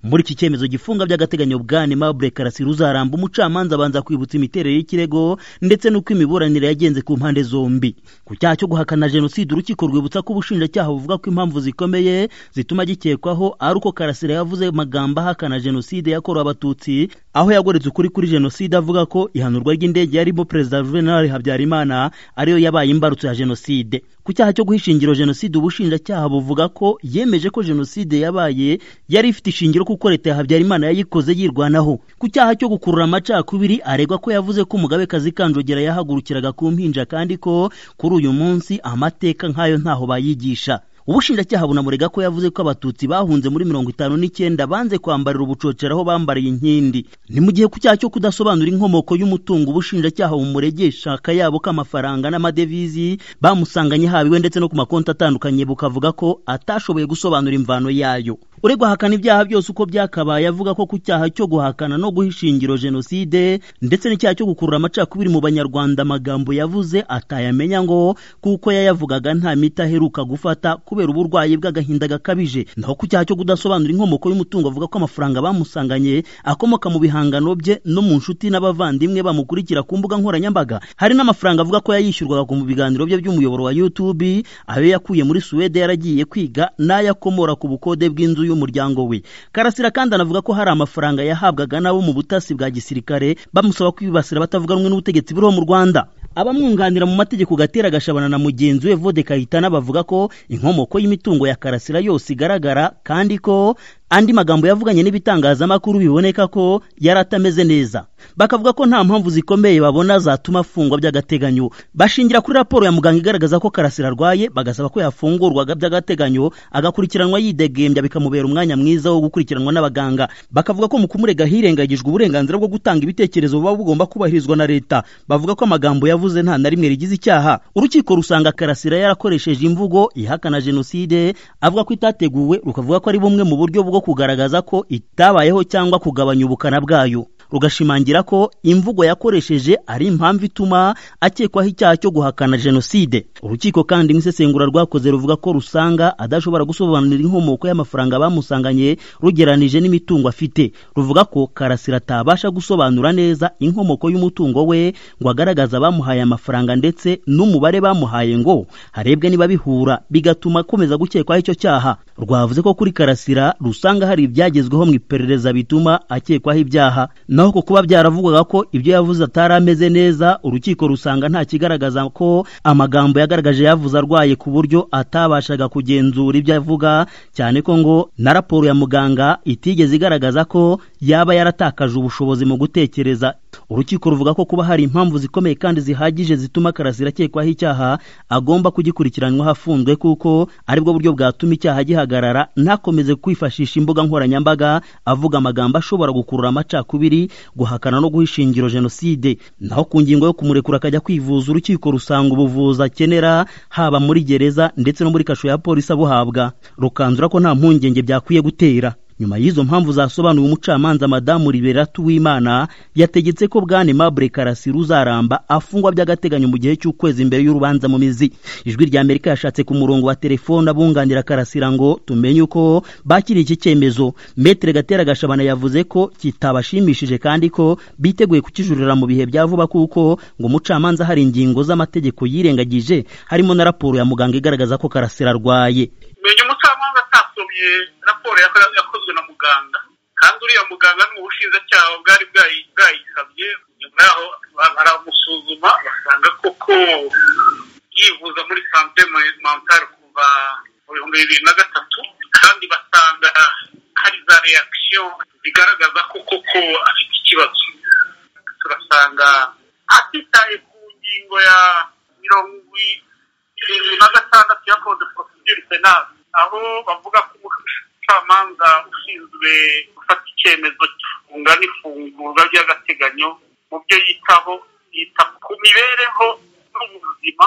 muri iki cyemezo gifunga by'agateganyo bwana Aimable Karasira uzaramba umucamanza abanza kwibutsa imiterere y'ikirego ndetse n'uko imiburanire yagenze ku mpande zombi ku cyaha cyo guhakana jenoside urukiko rwibutsa ko ubushinjacyaha buvuga ko impamvu zikomeye zituma gikekwaho ari uko Karasira yavuze amagambo ahakana jenoside yakorewe abatutsi aho yagoretse ukuri kuri jenoside avuga ko ihanurwa ry'indege yarimo perezida Juvenal Habyarimana ariyo yabaye imbarutso ya jenoside ku cyaha cyo guhishingiro jenoside ubushinjacyaha buvuga ko yemeje ko jenoside yabaye yari ifite ishingiro kuko leta ya Habyarimana yayikoze yirwanaho ku cyaha cyo gukurura amacakubiri aregwa ko yavuze ko umugabekazi Kanjogera yahagurukiraga ku mpinja kandi ko kuri uyu munsi amateka nk'ayo ntaho bayigisha ubushinjacyaha bunamurega ko yavuze ko abatutsi bahunze muri mirongo itanu n'icyenda banze kwambarira ubucocera aho bambariye inkindi ni mu gihe ku cyaha cyo kudasobanura inkomoko y'umutungo ubushinjacyaha bumuregesha akayabo k'amafaranga n'amadevizi bamusanganye habiwe ndetse no ku makonti atandukanye bukavuga ko atashoboye gusobanura imvano yayo uregwa ahakana ibyaha byose uko byakabaye avuga ko ku cyaha cyo guhakana no guha ishingiro jenoside ndetse n'icyaha cyo gukurura amacakubiri mu banyarwanda amagambo yavuze atayamenya ngo kuko yayavugaga nta miti aheruka gufata kubera uburwayi bw'agahinda gakabije naho ku cyaha cyo kudasobanura inkomoko y'umutungo avuga ko amafaranga bamusanganye akomoka mu bihangano bye no mu nshuti n'abavandimwe bamukurikira ku mbuga nkoranyambaga hari n'amafaranga avuga ko yayishyurwaga mu biganiro bye by'umuyoboro wa YouTube ayo yakuye muri Suwede yaragiye kwiga n'ayakomora ku bukode bw'inzu y'umuryango we karasira kandi anavuga ko hari amafaranga yahabwaga n'abo mu butasi bwa gisirikare bamusaba kwibasira batavuga rumwe n'ubutegetsi buriho mu rwanda abamwunganira mu mategeko gatera gashabana na mugenzi we vode kayitana bavuga ko inkomoko y'imitungo ya karasira yose igaragara kandi ko andi magambo yavuganye n'ibitangazamakuru biboneka ko yari atameze neza bakavuga ko nta mpamvu zikomeye babona zatuma afungwa by'agateganyo bashingira kuri raporo ya muganga igaragaza ko karasira arwaye bagasaba ko yafungurwaga by'agateganyo agakurikiranwa yidegembya bikamubera umwanya mwiza wo gukurikiranwa n'abaganga bakavuga ko mu kumurega hirengagijwe uburenganzira bwo gutanga ibitekerezo buba bugomba kubahirizwa na leta bavuga ko amagambo yavuze nta na rimwe rigize icyaha urukiko rusanga karasira yarakoresheje imvugo ihakana jenoside avuga ko itateguwe rukavuga ko ari bumwe mu buryo bwo kugaragaza ko itabayeho cyangwa kugabanya ubukana bwayo rugashimangira ko imvugo yakoresheje ari impamvu ituma akekwaho icyaha cyo guhakana jenoside urukiko kandi mu isesengura rwakoze ruvuga ko rusanga adashobora gusobanurira inkomoko y'amafaranga bamusanganye rugeranije n'imitungo afite ruvuga ko karasira atabasha gusobanura neza inkomoko y'umutungo we ngo agaragaze abamuhaye amafaranga ndetse n'umubare bamuhaye ngo harebwe niba bihura bigatuma akomeza gukekwaho icyo cyaha rwavuze ko kuri karasira rusanga hari ibyagezweho mu iperereza bituma akekwaho ibyaha naho ku kuba byaravugwaga ko ibyo yavuze atari ameze neza urukiko rusanga nta kigaragaza ko amagambo yagaragaje yavuze arwaye ku buryo atabashaga kugenzura ibyo avuga cyane ko ngo na raporo ya muganga itigeze igaragaza ko yaba yaratakaje ubushobozi mu gutekereza urukiko ruvuga ko kuba hari impamvu zikomeye kandi zihagije zituma karasira akekwaho icyaha agomba kugikurikiranwaho afunzwe kuko aribwo buryo bwatuma icyaha gihagarara ntakomeze kwifashisha imbuga nkoranyambaga avuga amagambo ashobora gukurura amacakubiri guhakana no guhishingiro jenoside naho ku ngingo yo kumurekura akajya kwivuza urukiko rusanga ubuvuzi akenera haba muri gereza ndetse no muri kasho ya polisi abuhabwa rukanzura ko nta mpungenge byakwiye gutera nyuma y'izo mpamvu zasobanuye umucamanza madamu liberatu w'imana yategetse ko bwana aimable karasira uzaramba afungwa by'agateganyo mu gihe cy'ukwezi mbere y'urubanza mu mizi ijwi rya amerika yashatse ku murongo wa telefone abunganira karasira ngo tumenye uko bakiriye iki cyemezo metere gatera gashabana yavuze ko kitabashimishije kandi ko biteguye kukijurira mu bihe bya vuba kuko ngo umucamanza hari ingingo z'amategeko yirengagije harimo na raporo ya muganga igaragaza ko karasira arwaye menya umucamanza atasobye raporo yakozwe na muganga kandi uriya muganga ni ubushinjacyaha bwari bwayisabye nyuma yaho baramusuzuma basanga koko yivuza muri sante mentale kuva mu bihumbi bibiri na gatatu kandi basanga hari za reakisiyo zigaragaza ko koko afite ikibazo turasanga atitaye ku ngingo ya mirongo irindwi na gatandatu ya kode porosiyeri penali aho bavuga ko umucamanza ushinzwe gufata icyemezo gifunga n'ifungurwa ry'agateganyo mu byo yitaho yita ku mibereho n'ubuzima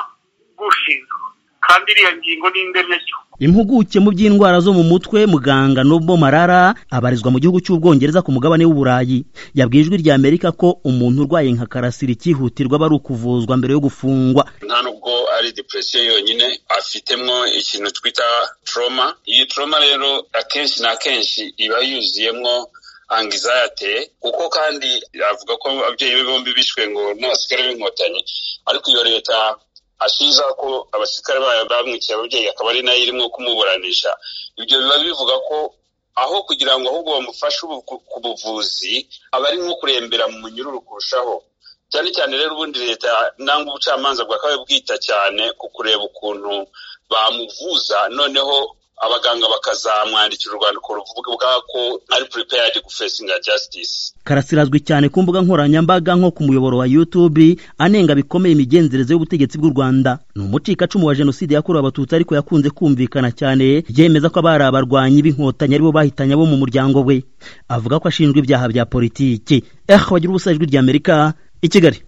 bw'ushinzwe kandi iriya ngingo ni indemyagihugu impuguke mu by'indwara zo mu mutwe muganga Nobo Marara abarizwa mu gihugu cy'Ubwongereza ku mugabane w'Uburayi yabwiye ijwi rya Amerika ko umuntu urwaye nka karasira icyihutirwa aba ari ukuvuzwa mbere yo gufungwa nta nubwo ari depression yonyine afitemo ikintu twita trauma iyi trauma rero akenshi na kenshi iba yuzuyemo angizayate kuko kandi avuga ko ababyeyi be bombi bishwe ngo n'abasirikare b'inkotanyi ariko iyo leta ashiza ko abasirikare bayo bamwikiye ababyeyi akaba ari nayo irimo kumuburanisha ibyo biba bivuga ko aho kugira ngo ahubwo bamufashe ku buvuzi aba ari nko kurembera mu munyururu kurushaho cyane cyane rero ubundi leta nangwa ubucamanza bwakabaye bwita cyane ku kureba ukuntu bamuvuza noneho abaganga bakazamwandikira urwandiko ruvuga ubwako ari prepared gufacinga justice karasirazwi cyane ku mbuga nkoranyambaga nko ku muyoboro wa youtube anenga bikomeye imigenzereze y'ubutegetsi bw'u rwanda ni umucikacumu wa jenoside yakorewe abatutsi ariko yakunze kumvikana cyane yemeza ko abari abarwanyi b'inkotanyi aribo bahitanye abo mu muryango we avuga ko ashinjwa ibyaha bya politiki eh wagira ubusa ijwi ry'amerika i kigali